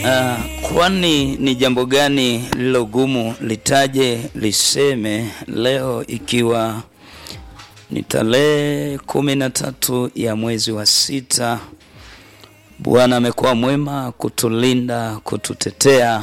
Uh, kwani ni jambo gani lilogumu litaje liseme leo ikiwa ni tarehe kumi na tatu ya mwezi wa sita. Bwana amekuwa mwema kutulinda, kututetea.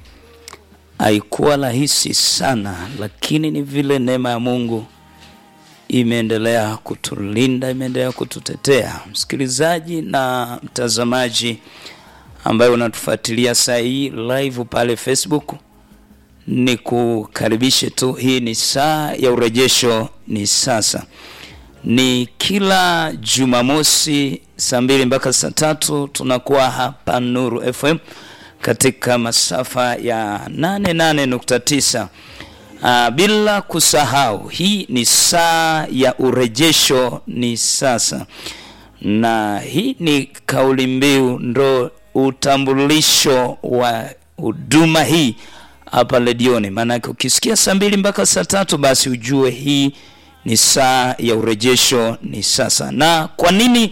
Haikuwa rahisi sana, lakini ni vile neema ya Mungu imeendelea kutulinda, imeendelea kututetea. Msikilizaji na mtazamaji ambaye unatufuatilia saa hii live pale Facebook, ni kukaribishe tu. Hii ni saa ya urejesho, ni sasa, ni kila Jumamosi saa mbili mpaka saa tatu tunakuwa hapa Nuru FM katika masafa ya 88.9. Uh, bila kusahau hii ni saa ya urejesho, ni sasa, na hii ni kauli mbiu ndo utambulisho wa huduma hii hapa redioni. Maanake ukisikia saa mbili mpaka saa tatu basi ujue hii ni saa ya urejesho, ni sasa. Na kwa nini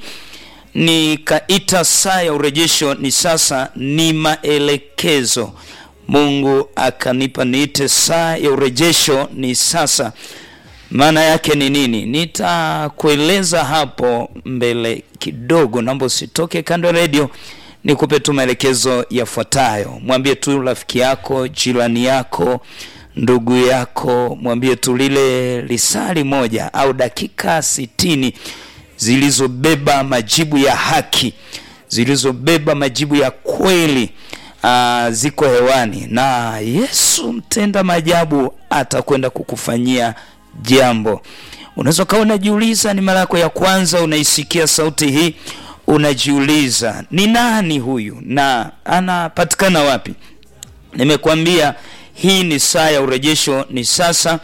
nikaita saa ya urejesho ni sasa? Ni maelekezo Mungu akanipa niite saa ya urejesho ni sasa. Maana yake ni nini? Nitakueleza hapo mbele kidogo, naomba usitoke kando ya redio nikupe tu maelekezo yafuatayo. Mwambie tu rafiki yako, jirani yako, ndugu yako, mwambie tu lile lisali moja au dakika sitini zilizobeba majibu ya haki, zilizobeba majibu ya kweli uh, ziko hewani, na Yesu mtenda maajabu atakwenda kukufanyia jambo. Unaweza ukawa unajiuliza, ni mara yako ya kwanza unaisikia sauti hii unajiuliza ni nani huyu na anapatikana wapi? Nimekwambia hii ni saa ya urejesho, ni sasa,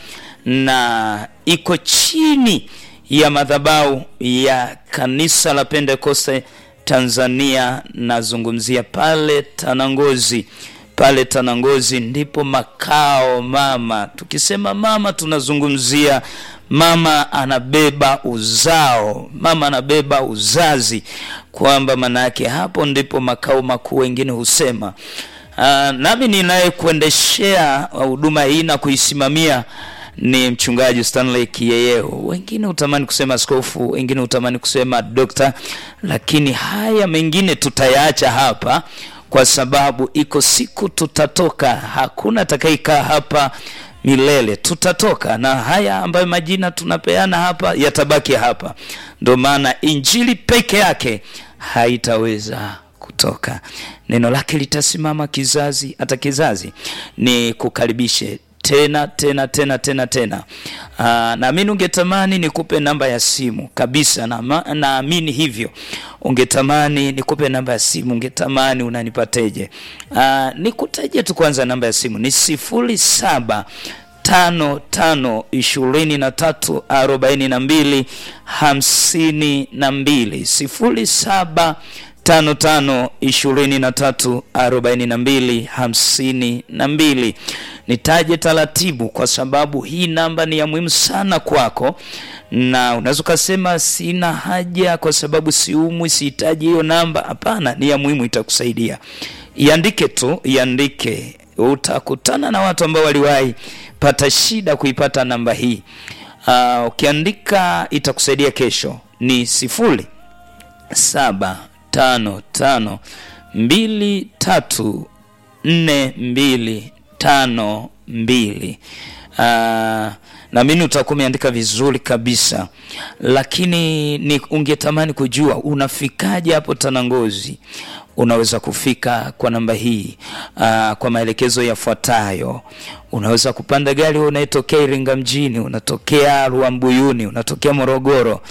na iko chini ya madhabahu ya kanisa la Pentekoste Tanzania. Nazungumzia pale Tanangozi, pale Tanangozi ndipo makao mama. Tukisema mama, tunazungumzia mama anabeba uzao, mama anabeba uzazi, kwamba maana yake hapo ndipo makao makuu, wengine husema. Uh, nami ninayekuendeshea huduma hii na kuisimamia ni mchungaji Stanley Kiyeyeo. Wengine hutamani kusema askofu, wengine hutamani kusema dokta, lakini haya mengine tutayaacha hapa kwa sababu iko siku tutatoka. Hakuna atakayekaa hapa milele tutatoka, na haya ambayo majina tunapeana hapa yatabaki hapa. Ndio maana injili peke yake haitaweza kutoka, neno lake litasimama kizazi hata kizazi. Ni kukaribishe tena tena tena tena tena. Naamini ungetamani nikupe namba ya simu kabisa, naamini na hivyo. Ungetamani nikupe namba ya simu, ungetamani unanipateje? Nikutaje tu kwanza, namba ya simu ni sifuri saba tano tano ishirini na tatu arobaini na mbili hamsini na mbili sifuri saba tano tano ishirini na tatu arobaini na mbili hamsini na mbili. Nitaje taratibu kwa sababu hii namba ni ya muhimu sana kwako, na unaweza ukasema sina haja kwa sababu siumwi, sihitaji hiyo namba. Hapana, ni ya muhimu, itakusaidia. Iandike tu, iandike. Utakutana na watu ambao waliwahi pata shida kuipata namba hii. Uh, ukiandika itakusaidia kesho. Ni sifuri saba tano tano mbili tatu nne mbili tano mbili. Uh, naamini utakuwa umeandika vizuri kabisa, lakini ni ungetamani kujua unafikaje hapo Tanangozi. Unaweza kufika kwa namba hii uh, kwa maelekezo yafuatayo. Unaweza kupanda gari wewe unayetokea Iringa mjini, unatokea Ruambuyuni, unatokea Morogoro.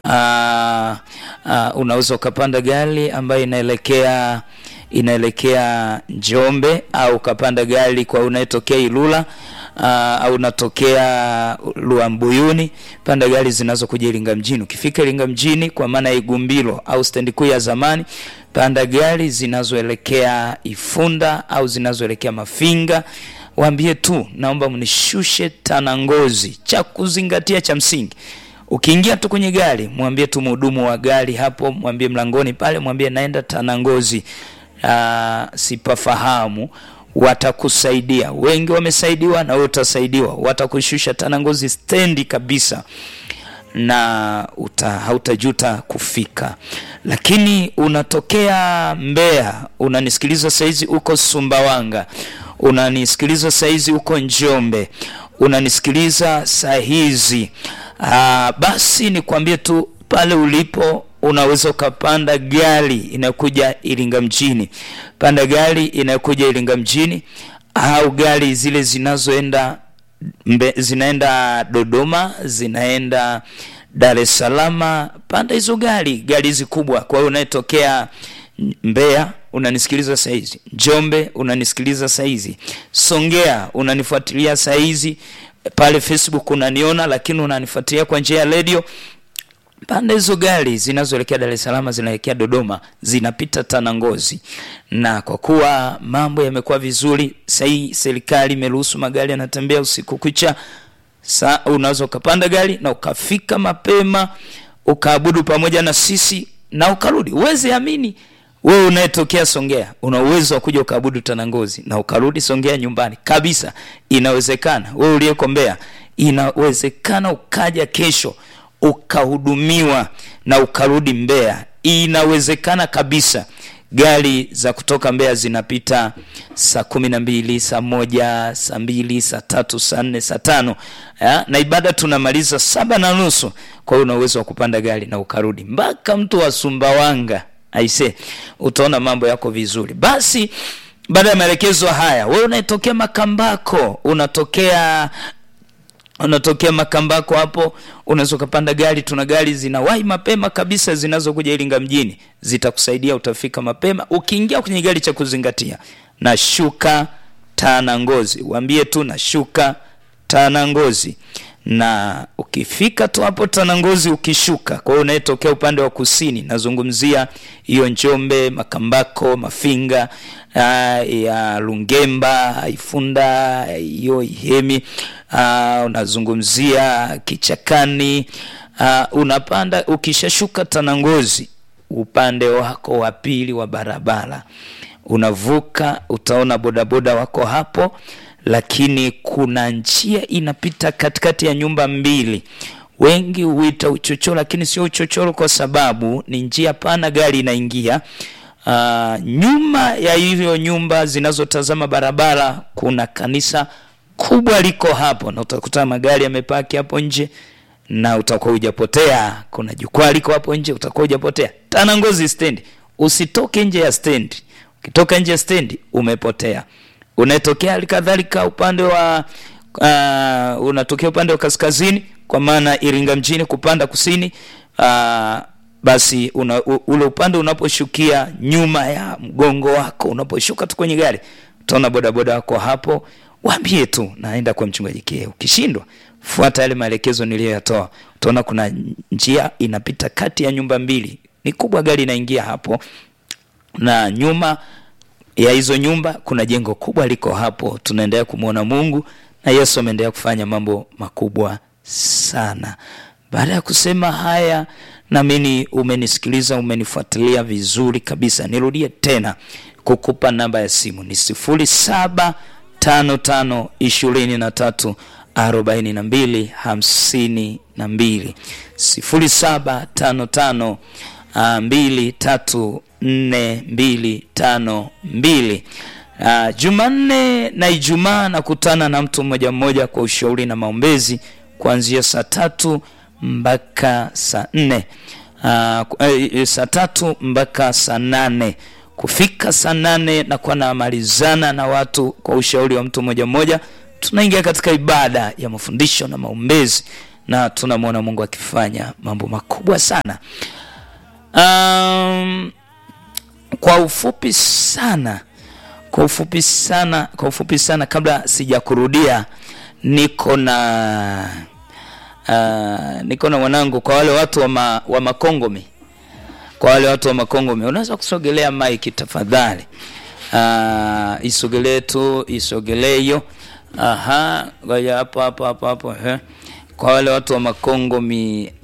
Uh, uh, unaweza ukapanda gari ambayo inaelekea inaelekea Njombe au ukapanda gari kwa unayetokea Ilula uh, au unatokea Ruambuyuni, panda gari zinazokuja Iringa mjini. Ukifika Iringa mjini kwa maana ya Igumbilo au stendi kuu ya zamani, panda gari zinazoelekea Ifunda au zinazoelekea Mafinga. Waambie tu naomba mnishushe Tanangozi. Cha kuzingatia cha msingi Ukiingia tu kwenye gari, mwambie tu mhudumu wa gari hapo, mwambie mlangoni pale, mwambie naenda Tanangozi. uh, sipafahamu watakusaidia. Wengi wamesaidiwa na wewe utasaidiwa, watakushusha Tanangozi stendi kabisa na uta, hautajuta kufika. Lakini unatokea Mbeya, unanisikiliza saizi uko Sumbawanga, unanisikiliza saizi uko Njombe, unanisikiliza saa hizi ah, basi nikwambie tu pale ulipo unaweza ukapanda gari inayokuja Iringa mjini, panda gari inayokuja Iringa mjini au gari zile zinazoenda mbe, zinaenda Dodoma, zinaenda Dar es Salaam, panda hizo gari, gari hizi kubwa. Kwa hiyo unayetokea Mbeya unanisikiliza saizi, Njombe unanisikiliza saizi, Songea unanifuatilia saizi, pale Facebook unaniona, lakini unanifuatilia kwa njia ya redio pande hizo gari zinazoelekea Dar es Salaam zinaelekea Dodoma zinapita Tanangozi, na kwa kuwa mambo yamekuwa vizuri sahii, serikali imeruhusu magari yanatembea usiku kucha. Sa unaweza ukapanda gari na ukafika mapema ukaabudu pamoja na sisi na ukarudi. Uweze amini, wewe unayetokea Songea una uwezo wa kuja ukaabudu Tanangozi na ukarudi Songea nyumbani kabisa. Inawezekana. Wewe uliyeko Mbeya, inawezekana ukaja kesho ukahudumiwa na ukarudi Mbeya. Inawezekana kabisa. Gari za kutoka Mbeya zinapita saa kumi na mbili, saa moja, saa mbili, saa tatu, saa nne, saa tano ya? na ibada tunamaliza saba na nusu. Kwa hiyo una uwezo wa kupanda gari na ukarudi mpaka mtu wa Sumbawanga. Aise, utaona mambo yako vizuri. Basi baada ya maelekezo haya, wewe unatokea Makambako, unatokea unatokea Makambako hapo, unaweza ukapanda gari. Tuna gari zinawahi mapema kabisa zinazokuja Iringa mjini, zitakusaidia utafika mapema. Ukiingia kwenye gari, cha kuzingatia, nashuka Tanangozi, waambie tu nashuka Tanangozi, na ukifika tu hapo Tanangozi ukishuka, kwa hiyo unayetokea upande wa kusini, nazungumzia hiyo Njombe, Makambako, Mafinga uh, ya Lungemba, Ifunda, hiyo Ihemi uh, unazungumzia Kichakani uh, unapanda ukishashuka Tanangozi, upande wako wa pili wa barabara unavuka, utaona bodaboda wako hapo, lakini kuna njia inapita katikati ya nyumba mbili. Wengi huita uchochoro, lakini sio uchochoro kwa sababu ni njia pana, gari inaingia Uh, nyuma ya hiyo nyumba zinazotazama barabara kuna kanisa kubwa liko hapo, na utakuta magari yamepaki hapo nje na utakuwa hujapotea. Kuna jukwaa liko hapo nje, utakuwa hujapotea. Tanangozi stendi, usitoke nje ya stendi. Ukitoka nje ya stendi umepotea. Unatokea halikadhalika upande wa uh, unatokea upande wa kaskazini, kwa maana Iringa mjini kupanda kusini uh, basi una, u, ule upande unaposhukia nyuma ya mgongo wako, unaposhuka tu kwenye gari utaona bodaboda wako hapo, waambie tu naenda kwa mchungaji Kie. Ukishindwa fuata yale maelekezo niliyoyatoa, utaona kuna njia inapita kati ya nyumba mbili, ni kubwa, gari inaingia hapo, na nyuma ya hizo nyumba kuna jengo kubwa liko hapo. Tunaendelea kumwona Mungu na Yesu ameendelea kufanya mambo makubwa sana. Baada ya kusema haya naamini umenisikiliza, umenifuatilia vizuri kabisa. Nirudie tena kukupa namba ya simu ni sifuri saba tano tano ishirini na tatu arobaini na mbili hamsini na mbili sifuri saba tano tano mbili tatu nne mbili tano mbili. Uh, Jumanne na Ijumaa nakutana na mtu mmoja mmoja kwa ushauri na maombezi kuanzia saa tatu mpaka saa nne uh, eh, saa tatu mpaka saa nane kufika saa nane nakuwa namalizana na watu kwa ushauri wa mtu mmoja mmoja. Tunaingia katika ibada ya mafundisho na maombezi na tunamwona Mungu akifanya mambo makubwa sana. Um, kwa ufupi sana, kwa ufupi sana, kwa ufupi sana, kabla sijakurudia, niko na uh, niko na mwanangu. Kwa wale watu wa, ma, wa Makongomi, kwa wale watu wa Makongomi, unaweza kusogelea maiki tafadhali. Uh, isogelee tu, isogelee hiyo. Aha, ngoja hapo hapo hapo hapo eh. Kwa wale watu wa Makongomi,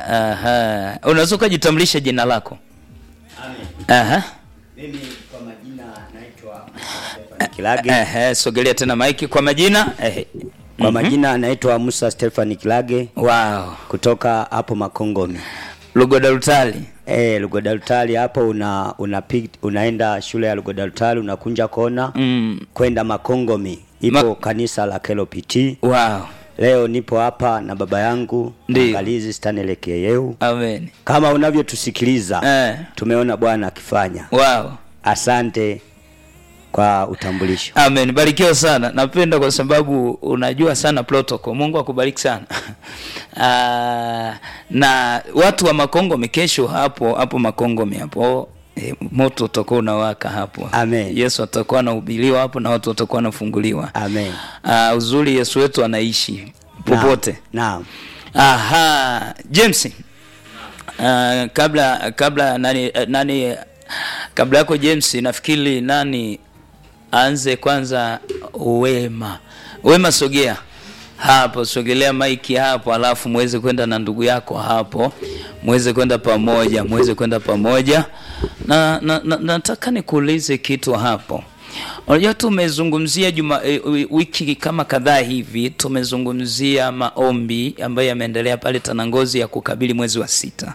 aha, unaweza ukajitambulisha jina lako? Amen. Aha. Mimi kwa majina Kilage. Ehe, sogelea tena maiki kwa majina. Ehe. Kwa majina anaitwa Musa Stefani Kilage Wow. kutoka hapo Makongomi. Lugodalutali. Eh, Lugodalutali hapo una, una unaenda shule ya Lugodalutali unakunja kona Mm. kwenda Makongomi. Ipo Ma- kanisa la KLPT. Wow. Leo nipo hapa na baba yangu Ndiyo. Angalizi Stanley Keyeu. Amen. Kama unavyotusikiliza Eh. tumeona Bwana akifanya. Wow. Asante kwa utambulisho. Amen. Barikiwa sana. Napenda kwa sababu unajua sana protocol. Mungu akubariki sana. Ah, na watu wa Makongomi kesho hapo hapo Makongomi hapo e, moto utakuwa unawaka hapo. Amen. Yesu atakuwa anahubiriwa hapo na watu watakuwa wanafunguliwa. Amen. Ah, uzuri Yesu wetu anaishi popote. Naam. Aha, James. Uh, kabla kabla nani nani kabla yako James nafikiri nani aanze kwanza Wema. Wema sogea hapo, sogelea maiki hapo, alafu muweze kwenda na ndugu yako hapo, muweze kwenda pamoja, muweze kwenda pamoja na, na, na nataka nikuulize kitu hapo. Unajua tumezungumzia juma e, wiki kama kadhaa hivi tumezungumzia maombi ambayo yameendelea pale Tanangozi ya kukabili mwezi wa sita.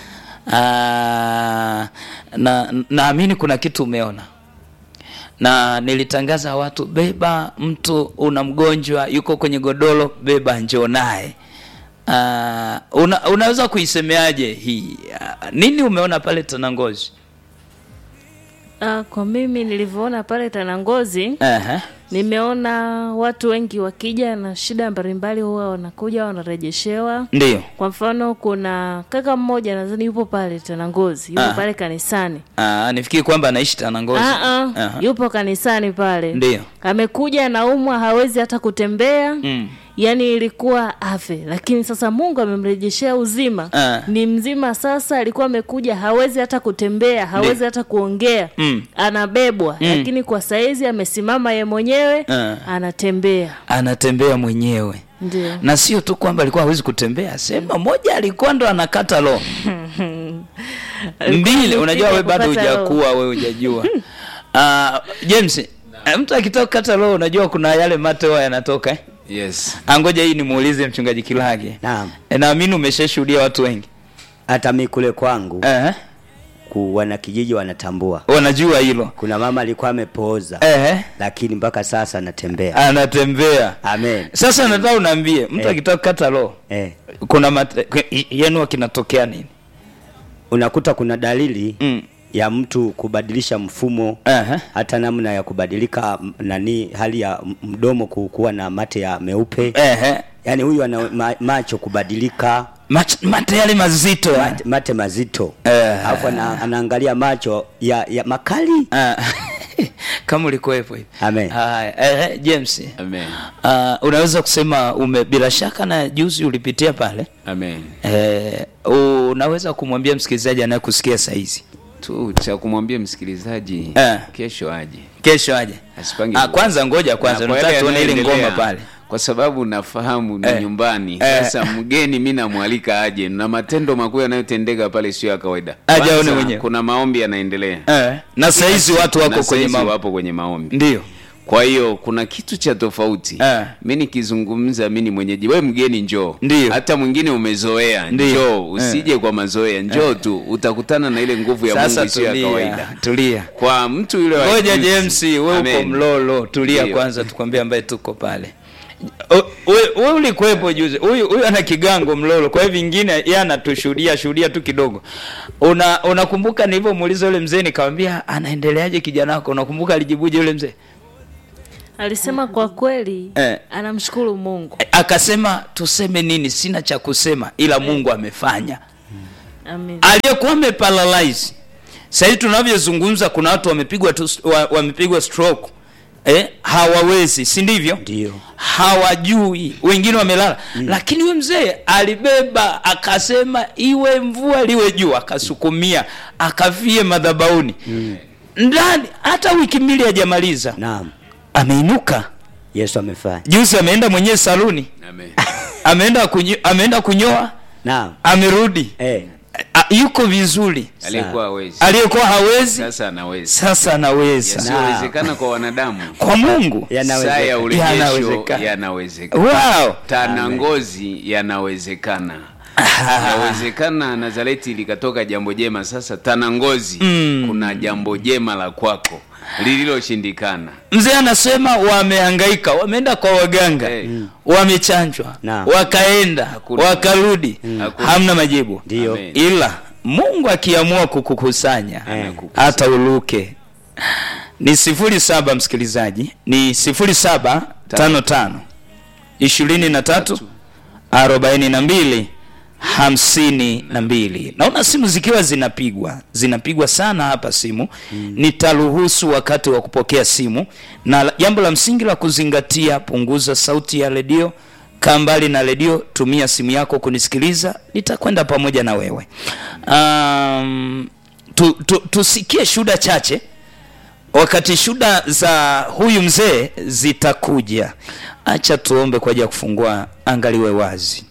Aa, na naamini kuna kitu umeona na nilitangaza watu, beba mtu una mgonjwa yuko kwenye godoro, beba njoo naye. Uh, una, unaweza kuisemeaje hii uh, nini umeona pale Tanangozi? Ah, kwa mimi nilivyoona pale Tanangozi, uh-huh. nimeona watu wengi wakija na shida mbalimbali huwa wanakuja wanarejeshewa. Ndio. Kwa mfano kuna kaka mmoja nadhani yupo pale Tanangozi, yupo Ah. pale kanisani. Uh, nifikiri kwamba anaishi Tanangozi. Ah, ah, Aha. yupo kanisani pale. Ndio. Amekuja anaumwa, hawezi hata kutembea. Mm. Yaani ilikuwa afe, lakini sasa Mungu amemrejeshea uzima. Ah. Ni mzima sasa, alikuwa amekuja hawezi hata kutembea, hawezi hata kuongea. Mm. Anabebwa, lakini kwa saizi amesimama ye mwenyewe, Ah. anatembea. Anatembea mwenyewe Ndio. na sio tu kwamba alikuwa hawezi kutembea, sema moja alikuwa ndo anakata roho mbili. Unajua we bado Kukata roho. hujakuwa, we hujajua. Uh, James, eh, mtu akitoka kata roho, unajua kuna yale mate huwa yanatoka eh? Yes. Angoja hii nimuulize mchungaji Kilage. Naam. E, naamini umeshashuhudia watu wengi Hata mi kule kwangu eh, ku wanakijiji wanatambua. wanajua hilo Kuna mama alikuwa amepooza eh, lakini mpaka sasa anatembea. anatembea. Amen. Sasa nataka unaambie mtu Eh. akitoka kata roho Eh. kuna mate, yenu kinatokea nini? Unakuta kuna dalili Mm. ya mtu kubadilisha mfumo Aha. hata namna ya kubadilika m- nani hali ya m- mdomo ku- kuwa na mate ya meupe Ehe. yaani huyu ana ma, macho kubadilika Mach- mate yale mazito ya. mate, mate mazito Eh. alafu ana, anaangalia macho ya, ya makali Ah, kama ulikuwepo hivi. Amen. Haya, eh, James. Amen. Uh, unaweza kusema ume bila shaka na juzi ulipitia pale. Amen. Eh, unaweza kumwambia msikilizaji anayekusikia saa hizi Tu cha kumwambia msikilizaji Eh. kesho aje. kesho aje. Asipange. Ah, kwanza ngoja kwanza Na kwa nataka yale tuone ile yanayoendelea, ngoma pale. Kwa sababu nafahamu ni Eh. nyumbani. Eh. Sasa mgeni mimi namwalika aje na matendo makuu yanayotendeka pale sio ya kawaida. Aje Kwanza, aone mwenyewe. Kuna maombi yanaendelea. Eh, na saa hizi watu wako Na kwenye saizi mambo. wapo kwenye maombi. Ndio. Kwa hiyo kuna kitu cha tofauti. Eh. Mi nikizungumza mi ni mwenyeji, we mgeni njoo. Ndiyo. Hata mwingine umezoea, Ndiyo. njoo. Usije kwa mazoea, njoo tu, utakutana na ile nguvu ya Sasa Mungu isiyo ya tulia, kawaida. tulia. Kwa mtu yule wa Ngoja juzi. James, wewe uko Amen. Mlolo, tulia Ndiyo. kwanza tukwambie ambaye tuko pale. O- Wewe wewe ulikuwepo juzi. Huyu huyu ana kigango Mlolo. Kwa hiyo vingine yeye anatushuhudia shuhudia tu kidogo. Una unakumbuka nilivyomuuliza yule mzee nikamwambia anaendeleaje kijana wako? Unakumbuka alijibuje yule mzee? Alisema kwa kweli Eh. anamshukuru Mungu. Akasema tuseme nini? Sina cha kusema ila Mungu amefanya. Amen. aliyekuwa ameparalyze sasa hivi tunavyozungumza kuna watu wamepigwa tu wa- wamepigwa stroke eh, hawawezi si ndivyo Ndio. hawajui wengine wamelala lakini huyo mzee alibeba akasema iwe mvua liwe juu akasukumia akavie madhabauni ndani hata wiki mbili hajamaliza naam ameinuka yesu amefanya juzi ameenda mwenyewe saluni Amen. ameenda kunyo, ameenda kunyoa naam amerudi eh. a- yuko vizuri aliyekuwa hawezi aliyekuwa hawezi sasa anaweza sasa anaweza yasiyowezekana kwa wanadamu kwa mungu saa Yanawezekana. ya urejesho Yanawezekana. yanawezekana wow. tana ngozi yanawezekana yawezekana nazareti likatoka jambo jema sasa tana ngozi kuna jambo jema la kwako lililoshindikana mzee anasema wamehangaika wameenda kwa waganga Eh. wamechanjwa Naam. wakaenda Hakuna. wakarudi Hakuna. hamna majibu Ndio. Amen. ila mungu akiamua kukukusanya Anakukusanya. hata uluke ni sifuri saba msikilizaji ni sifuri saba tano tano ishirini na tatu arobaini na mbili hamsini na mbili naona simu zikiwa zinapigwa zinapigwa sana hapa simu mm. nitaruhusu wakati wa kupokea simu na la- jambo la msingi la kuzingatia punguza sauti ya redio kaa mbali na redio tumia simu yako kunisikiliza nitakwenda pamoja na wewe um, tu, tu, tusikie shuda chache wakati shuda za huyu mzee zitakuja acha tuombe kwa ajili ya kufungua angaliwe wazi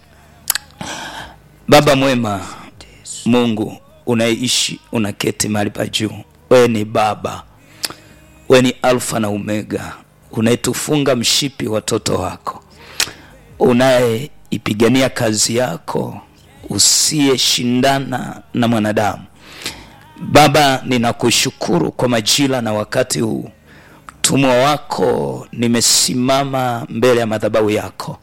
baba mwema mungu unaishi unaketi mahali pa juu wewe ni baba wewe ni alfa na omega unayetufunga mshipi watoto wako unayeipigania kazi yako usiyeshindana na mwanadamu baba ninakushukuru kwa majira na wakati huu mtumwa wako nimesimama mbele ya madhabahu yako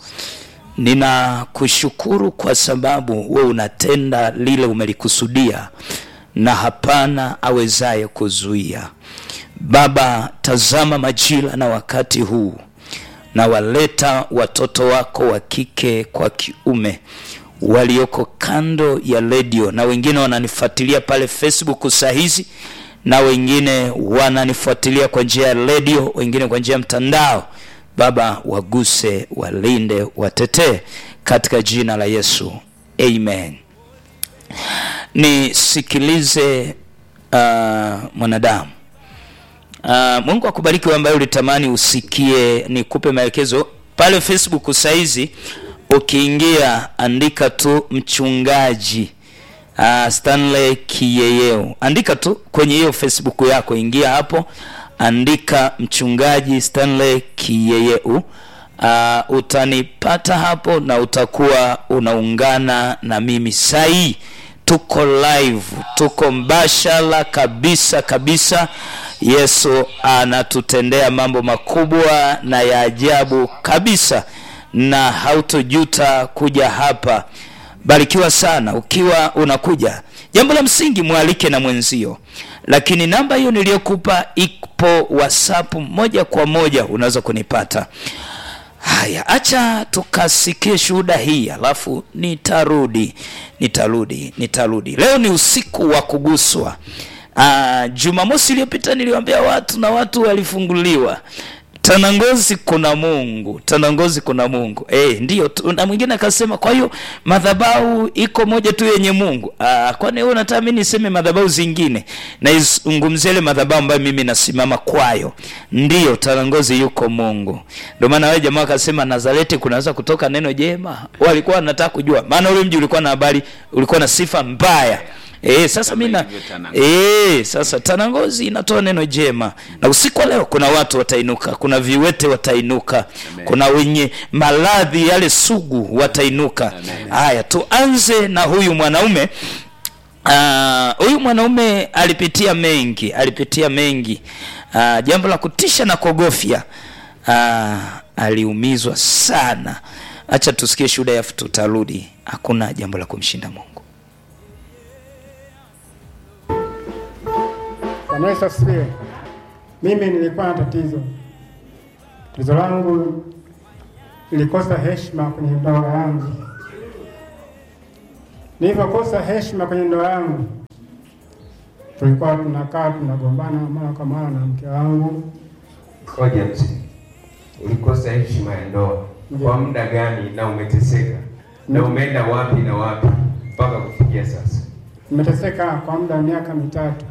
ninakushukuru kwa sababu we unatenda lile umelikusudia na hapana awezaye kuzuia baba tazama majira na wakati huu na waleta watoto wako wa kike kwa kiume walioko kando ya redio na wengine wananifuatilia pale facebook saa hizi na wengine wananifuatilia kwa njia ya redio wengine kwa njia ya mtandao baba waguse walinde watetee katika jina la yesu amen nisikilize uh, mwanadamu Uh, Mungu akubariki wewe ambaye ulitamani usikie nikupe maelekezo pale Facebook saizi ukiingia andika tu mchungaji uh, Stanley Kiyeyeo andika tu kwenye hiyo Facebook yako ingia hapo andika mchungaji Stanley Kiyeyeo uh, utanipata hapo na utakuwa unaungana na mimi sahii tuko live tuko mbashala kabisa kabisa yesu anatutendea mambo makubwa na ya ajabu kabisa na hautojuta kuja hapa barikiwa sana ukiwa unakuja jambo la msingi mwalike na mwenzio lakini namba hiyo niliyokupa ipo whatsapp moja kwa moja unaweza kunipata haya acha tukasikie shuhuda hii alafu nitarudi nitarudi nitarudi leo ni usiku wa kuguswa uh, jumamosi iliyopita niliwambia watu na watu walifunguliwa tanangozi kuna mungu tanangozi kuna mungu e, ndio tu- na mwingine akasema kwa hiyo madhabahu iko moja tu yenye mungu Ah, kwani wewe unataka mi niseme madhabahu zingine naizungumzia ile madhabahu ambayo mimi nasimama kwayo ndiyo tanangozi yuko mungu ndio maana wale jamaa wakasema nazareti kunaweza kutoka neno jema walikuwa wanataka kujua maana ule mji ulikuwa na habari ulikuwa na sifa mbaya E, sasa Kama mi na ilivyo Tanangozi. e, sasa tanangozi inatoa neno jema na usiku wa leo kuna watu watainuka kuna viwete watainuka Amen. kuna wenye maradhi yale sugu watainuka Amen. haya tuanze na huyu mwanaume Ah, huyu mwanaume alipitia mengi alipitia mengi uh, jambo la kutisha na kuogofya uh, aliumizwa sana hacha tusikie shuhuda yafu tutarudi hakuna jambo la kumshinda mungu Bwana Yesu asifiwe. Mimi nilikuwa na tatizo. Tatizo langu nilikosa heshima kwenye ndoa yangu. Nilivyokosa heshima kwenye ndoa yangu, tulikuwa tunakaa tunagombana mara kwa mara na mke wangu. Koja mzee, ulikosa heshima ya ndoa Ndiyo. kwa muda gani na umeteseka na umeenda wapi na wapi mpaka kufikia sasa? Nimeteseka kwa muda wa miaka mitatu.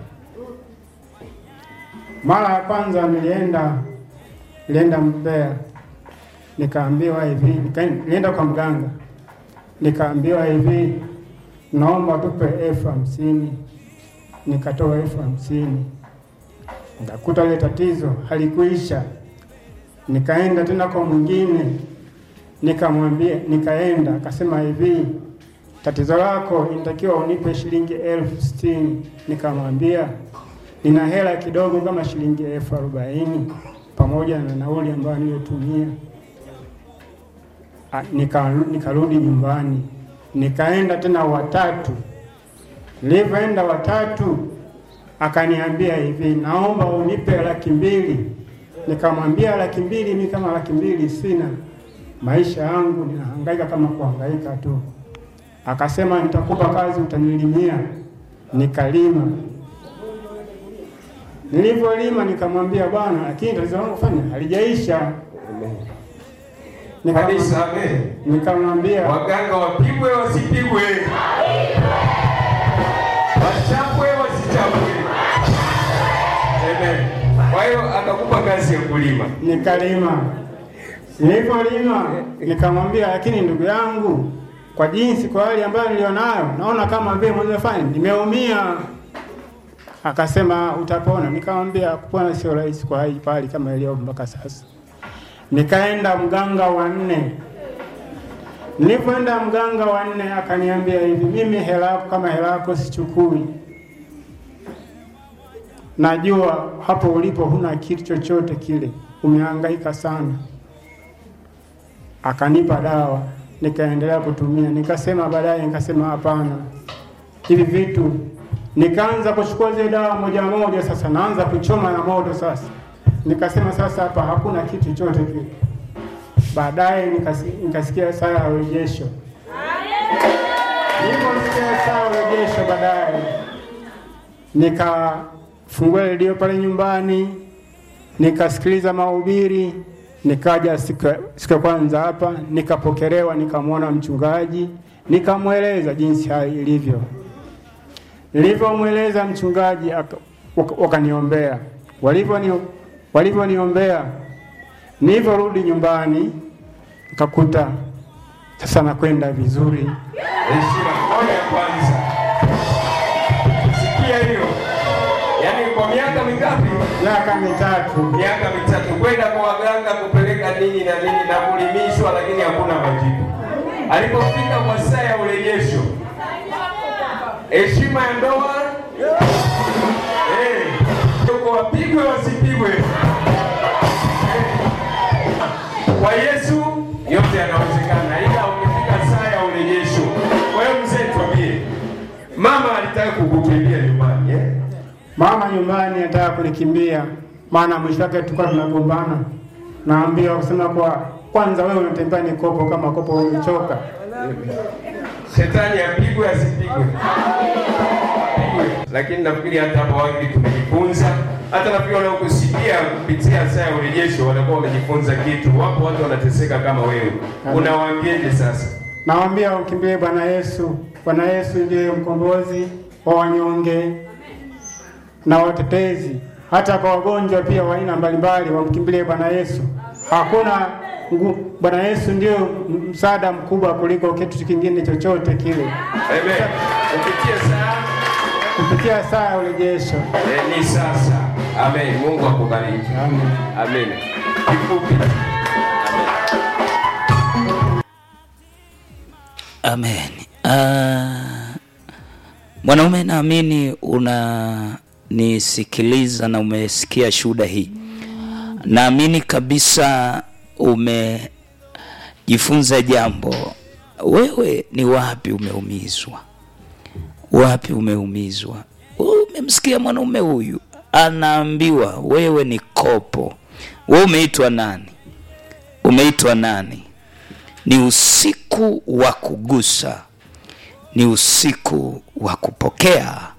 Mara ya kwanza nilienda nilienda Mbeya, nikaambiwa hivi, nika- nilienda kwa mganga, nikaambiwa hivi, naomba tupe elfu hamsini. Nikatoa elfu hamsini, nikakuta ile tatizo halikuisha. Nikaenda tena kwa mwingine, nikamwambia, nikaenda akasema hivi, tatizo lako inatakiwa unipe shilingi elfu sitini. Nikamwambia nina hela kidogo kama shilingi elfu arobaini pamoja na nauli ambayo niliyotumia. Ah, nika- nikarudi nyumbani, nikaenda tena watatu. Nilivyoenda watatu, akaniambia hivi, naomba unipe laki mbili. Nikamwambia laki mbili, mimi kama laki mbili sina, maisha yangu ninahangaika kama kuhangaika tu. Akasema nitakupa kazi, utanilimia. Nikalima. Nilivyolima nikamwambia bwana, lakini tatizo langu fanya halijaisha. Nikamwambia- Kanisa, amen. Nikamwambia Waganga wapigwe wasipigwe, wachapwe wasichapwe. Amen. Kwa hiyo akakupa kazi ya kulima. nikalima. Nilipolima nikamwambia, lakini ndugu yangu, kwa jinsi, kwa hali ambayo nilionayo, naona kama vile mwenye nimeumia. Akasema utapona. Nikamwambia kupona sio rahisi kwa hali kwa hali kama iliyo mpaka sasa. Nikaenda mganga wa nne. Nilipoenda mganga wa nne akaniambia hivi, mimi hela yako kama hela yako sichukui, najua hapo ulipo huna kitu chochote kile, umehangaika sana. Akanipa dawa, nikaendelea kutumia. Nikasema baadaye, nikasema hapana, hivi vitu. Nikaanza kuchukua zile dawa moja moja, sasa naanza kuchoma na moto sasa. Nikasema sasa hapa hakuna kitu chochote kile. Baadaye nikasi- nikasikia saa ya urejesho. Niliposikia saa ya urejesho, baadaye nikafungua redio pale nyumbani, nikasikiliza mahubiri. Nikaja siku ya- siku ya kwanza hapa, nikapokelewa, nikamwona mchungaji, nikamweleza jinsi hali ilivyo. Nilivyomweleza mchungaji, aka- waka- wakaniombea. Walivyoni- Walivyoniombea, nilivyorudi nyumbani nikakuta sasa nakwenda vizuri. Heshima moja kwanza. Sikia hiyo. Yaani kwa miaka mingapi? Miaka mitatu Miaka mitatu kwenda kwa waganga kupeleka nini na nini na kulimishwa, lakini hakuna majibu. Alipofika kwa saa ya urejesho, heshima ya ndoa eh, tuko wapigwe wasipigwe. Kwa Yesu yote yanawezekana, ila ukifika saa ya urejesho. Kwa hiyo mzee, twambie, mama alitaka kukukimbia nyumbani eh? Mama nyumbani anataka kunikimbia, maana mwisho wake tulikuwa tunagombana. Naambiwa kusema kwa kwanza, wewe unatembea ni kopo kama kopo umechoka. Shetani apigwe asipigwe, apigwe. Lakini nafikiri hata hapa wengi tumejifunza, hata nafikiri wanaokusikia kupitia saa ya urejesho wanakuwa wamejifunza kitu. Wapo watu wanateseka kama wewe, unawaambieje sasa? Nawaambia ukimbilie Bwana Yesu. Bwana Yesu ndiye mkombozi wa wanyonge na watetezi, hata kwa wagonjwa pia wa aina mbalimbali, wamkimbilie Bwana Yesu. Hakuna ngu- Bwana Yesu ndio msaada mkubwa kuliko kitu kingine chochote kile. Amen. Kupitia saa Kupitia saa ya urejesho. eh, ni sasa. Amen. Mungu akubariki. Amen. Amen. Kifupi. Amen. Ah, mwanaume, naamini unanisikiliza na umesikia shuhuda hii. Naamini kabisa umejifunza jambo. Wewe ni wapi umeumizwa? Wapi umeumizwa? Umemsikia mwanaume huyu anaambiwa wewe ni kopo. Wewe umeitwa nani? Umeitwa nani? Ni usiku wa kugusa, ni usiku wa kupokea,